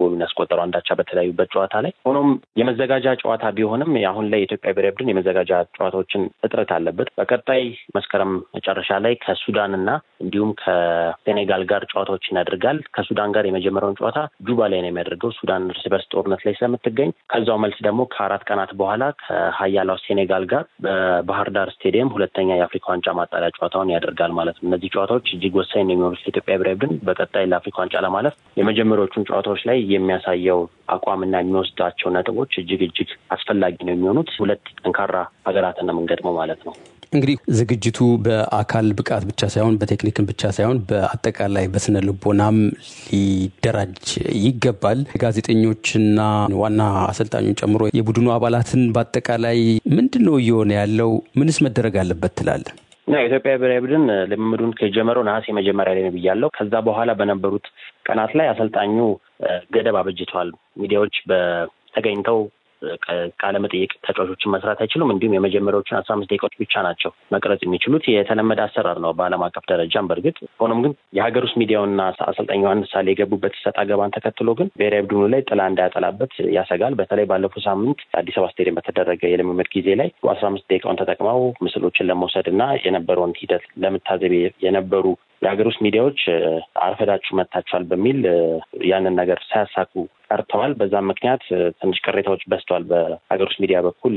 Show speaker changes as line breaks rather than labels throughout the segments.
ጎሉን ያስቆጠረው አንዳቻ በተለያዩበት ጨዋታ ላይ። ሆኖም የመዘጋጃ ጨዋታ ቢሆንም አሁን ላይ የኢትዮጵያ ብሔራዊ ቡድን የመዘጋጃ ጨዋታዎችን እጥረት አለበት። በቀጣይ መስከረም መጨረሻ ላይ ከሱዳን እና እንዲሁም ከሴኔጋል ጋር ጨዋታዎችን ያደርጋል። ከሱዳን ጋር የመጀመሪያውን ጨዋታ ጁባ ላይ ነው የሚያደርገው ሱዳን እርስ በርስ ጦርነት ላይ ስለምትገኝ ከዛው መልስ ደግሞ ከአራት ቀናት በኋላ ከሀያላው ሴኔጋል ጋር በባህር ዳር ስቴዲየም ሁለተኛ የአፍሪካ ዋንጫ ማጣሪያ ጨዋታውን ያደርጋል ማለት ነው። እነዚህ ጨዋታዎች እጅግ ወሳኝ ነው የሚሆኑት ለኢትዮጵያ ብሔራዊ ቡድን በቀጣይ ለአፍሪካ ዋንጫ ለማለፍ የመጀመሪያዎቹን ጨዋታዎች ላይ የሚያሳየው አቋምና የሚወስዳቸው ነጥቦች እጅግ እጅግ አስፈላጊ ነው የሚሆኑት። ሁለት ጠንካራ ሀገራትን ነው የምንገጥመው ማለት ነው።
እንግዲህ ዝግጅቱ በአካል ብቃት ብቻ ሳይሆን በቴክኒክን ብቻ ሳይሆን በአጠቃላይ በስነ ልቦናም ሊደራጅ ይገባል። ጋዜጠኞችና ዋና አሰልጣኙን ጨምሮ የቡድኑ አባላትን በአጠቃላይ ምንድን ነው እየሆነ ያለው? ምንስ መደረግ አለበት ትላለህ?
የኢትዮጵያ ብሔራዊ ቡድን ልምምዱን ከጀመረው ነሐሴ መጀመሪያ ላይ ነው ብያለሁ። ከዛ በኋላ በነበሩት ቀናት ላይ አሰልጣኙ ገደብ አበጅተዋል። ሚዲያዎች በተገኝተው ቃለ መጠየቅ ተጫዋቾችን መስራት አይችሉም። እንዲሁም የመጀመሪያዎችን አስራ አምስት ደቂቃዎች ብቻ ናቸው መቅረጽ የሚችሉት። የተለመደ አሰራር ነው በዓለም አቀፍ ደረጃም በእርግጥ ሆኖም ግን የሀገር ውስጥ ሚዲያውና አሰልጣኝ ዮሐንስ ሳሌ የገቡበት ሰጥ አገባን ተከትሎ ግን ብሔራዊ ቡድኑ ላይ ጥላ እንዳያጠላበት ያሰጋል። በተለይ ባለፈው ሳምንት አዲስ አበባ ስቴዲየም በተደረገ የልምምድ ጊዜ ላይ አስራ አምስት ደቂቃውን ተጠቅመው ምስሎችን ለመውሰድ እና የነበረውን ሂደት ለመታዘብ የነበሩ የሀገር ውስጥ ሚዲያዎች አርፈዳችሁ መጥታችኋል በሚል ያንን ነገር ሳያሳኩ ቀርተዋል። በዛም ምክንያት ትንሽ ቅሬታዎች በዝተዋል። በሀገር ውስጥ ሚዲያ በኩል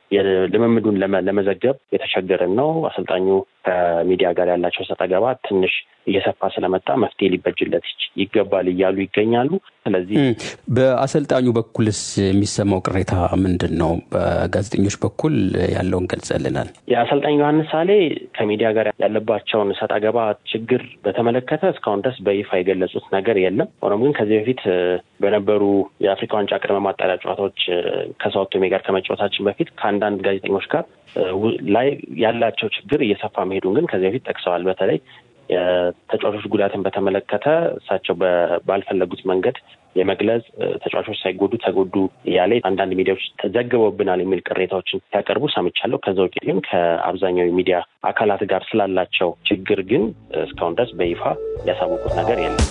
ልምምዱን ለመዘገብ የተቸገርን ነው። አሰልጣኙ ከሚዲያ ጋር ያላቸው ሰጣ ገባ ትንሽ እየሰፋ ስለመጣ መፍትሄ ሊበጅለት ይገባል እያሉ ይገኛሉ። ስለዚህ
በአሰልጣኙ በኩልስ የሚሰማው ቅሬታ ምንድን ነው? በጋዜጠኞች በኩል ያለውን ገልጸልናል።
የአሰልጣኝ ዮሐንስ ሳሌ ከሚዲያ ጋር ያለባቸውን ሰጣ ገባ ችግር በተመለከተ እስካሁን ድረስ በይፋ የገለጹት ነገር የለም። ሆኖም ግን ከዚህ በፊት በነበሩ የአፍሪካ ዋንጫ ቅድመ ማጣሪያ ጨዋታዎች ከሳኦ ቶሜ ጋር ከመጫወታችን በፊት ከአንዳንድ ጋዜጠኞች ጋር ላይ ያላቸው ችግር እየሰፋ መሄዱን ግን ከዚህ በፊት ጠቅሰዋል። በተለይ የተጫዋቾች ጉዳትን በተመለከተ እሳቸው ባልፈለጉት መንገድ የመግለጽ ተጫዋቾች ሳይጎዱ ተጎዱ እያለ አንዳንድ ሚዲያዎች ተዘግበውብናል የሚል ቅሬታዎችን ሲያቀርቡ ሰምቻለሁ። ከዛ ውጭ ግን ከአብዛኛው የሚዲያ አካላት ጋር ስላላቸው ችግር ግን እስካሁን ድረስ በይፋ ያሳወቁት ነገር የለም።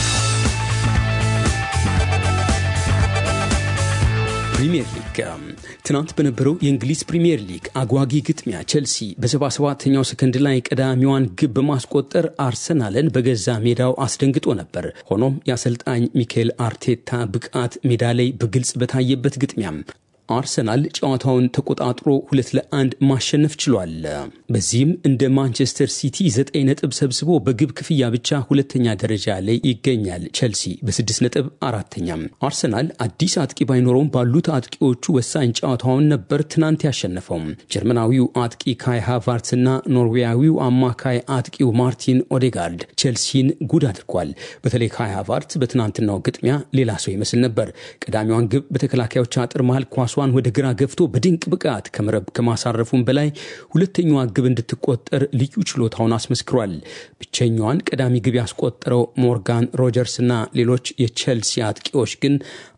ፕሪምየር ሊግ ትናንት በነበረው የእንግሊዝ ፕሪምየር ሊግ አጓጊ ግጥሚያ ቼልሲ በሰባ ሰባተኛው ሰከንድ ላይ ቀዳሚዋን ግብ በማስቆጠር አርሰናልን በገዛ ሜዳው አስደንግጦ ነበር። ሆኖም የአሰልጣኝ ሚካኤል አርቴታ ብቃት ሜዳ ላይ በግልጽ በታየበት ግጥሚያም አርሰናል ጨዋታውን ተቆጣጥሮ ሁለት ለአንድ ማሸነፍ ችሏል። በዚህም እንደ ማንቸስተር ሲቲ ዘጠኝ ነጥብ ሰብስቦ በግብ ክፍያ ብቻ ሁለተኛ ደረጃ ላይ ይገኛል። ቼልሲ በስድስት ነጥብ አራተኛም። አርሰናል አዲስ አጥቂ ባይኖረውም ባሉት አጥቂዎቹ ወሳኝ ጨዋታውን ነበር ትናንት ያሸነፈው። ጀርመናዊው አጥቂ ካይ ሃቫርትስ እና ኖርዌያዊው አማካይ አጥቂው ማርቲን ኦዴጋርድ ቼልሲን ጉድ አድርጓል። በተለይ ካይ ሃቫርት በትናንትናው ግጥሚያ ሌላ ሰው ይመስል ነበር። ቀዳሚዋን ግብ በተከላካዮች አጥር መሃል ኳሷን ወደ ግራ ገፍቶ በድንቅ ብቃት ከመረብ ከማሳረፉም በላይ ሁለተኛዋ ግብ እንድትቆጠር ልዩ ችሎታውን አስመስክሯል። ብቸኛዋን ቀዳሚ ግብ ያስቆጠረው ሞርጋን ሮጀርስ እና ሌሎች የቼልሲ አጥቂዎች ግን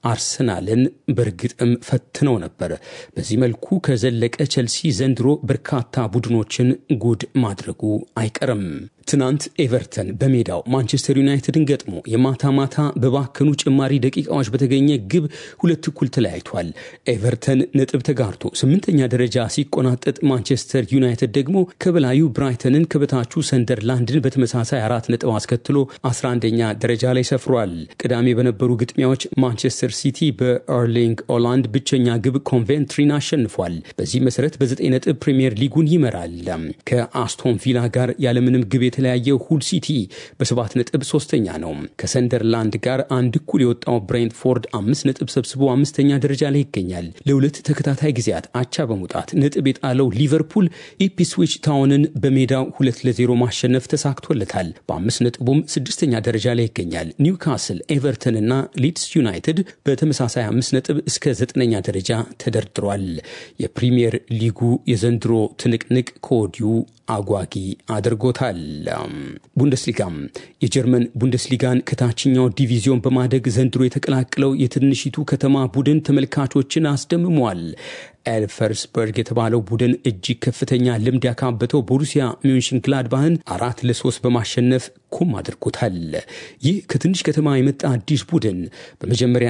አርሰናልን በእርግጥም ፈትነው ነበር። በዚህ መልኩ ከዘለቀ ቼልሲ ዘንድሮ በርካታ ቡድኖችን ጉድ ማድረጉ አይቀርም። ትናንት ኤቨርተን በሜዳው ማንቸስተር ዩናይትድን ገጥሞ የማታ ማታ በባከኑ ጭማሪ ደቂቃዎች በተገኘ ግብ ሁለት እኩል ተለያይቷል። ኤቨርተን ነጥብ ተጋርቶ ስምንተኛ ደረጃ ሲቆናጠጥ፣ ማንቸስተር ዩናይትድ ደግሞ ከበላዩ ብራይተንን ከበታቹ ሰንደርላንድን በተመሳሳይ አራት ነጥብ አስከትሎ 11ኛ ደረጃ ላይ ሰፍሯል። ቅዳሜ በነበሩ ግጥሚያዎች ማንቸስተር ሲቲ በኤርሊንግ ኦላንድ ብቸኛ ግብ ኮንቬንትሪን አሸንፏል። በዚህ መሰረት በዘጠኝ ነጥብ ፕሪምየር ሊጉን ይመራል። ከአስቶን ቪላ ጋር ያለምንም ግብ የተለያየው ሁል ሲቲ በሰባት ነጥብ ሶስተኛ ነው። ከሰንደርላንድ ጋር አንድ እኩል የወጣው ብሬንትፎርድ አምስት ነጥብ ሰብስቦ አምስተኛ ደረጃ ላይ ይገኛል። ለሁለት ተከታታይ ጊዜያት አቻ በመውጣት ነጥብ የጣለው ሊቨርፑል ኢፕስዊች ታውንን በሜዳው ሁለት ለዜሮ ማሸነፍ ተሳክቶለታል። በአምስት ነጥቡም ስድስተኛ ደረጃ ላይ ይገኛል። ኒውካስል፣ ኤቨርተን እና ሊድስ ዩናይትድ በተመሳሳይ አምስት ነጥብ እስከ ዘጠነኛ ደረጃ ተደርድሯል። የፕሪምየር ሊጉ የዘንድሮ ትንቅንቅ ከወዲሁ አጓጊ አድርጎታል። ቡንደስሊጋም የጀርመን ቡንደስሊጋን ከታችኛው ዲቪዚዮን በማደግ ዘንድሮ የተቀላቀለው የትንሽቱ ከተማ ቡድን ተመልካቾችን አስደምሟል። ኤልፈርስበርግ የተባለው ቡድን እጅግ ከፍተኛ ልምድ ያካበተው ቦሩሲያ ሚንሽን ግላድባህን አራት ለሶስት በማሸነፍ ኩም አድርጎታል። ይህ ከትንሽ ከተማ የመጣ አዲስ ቡድን በመጀመሪያ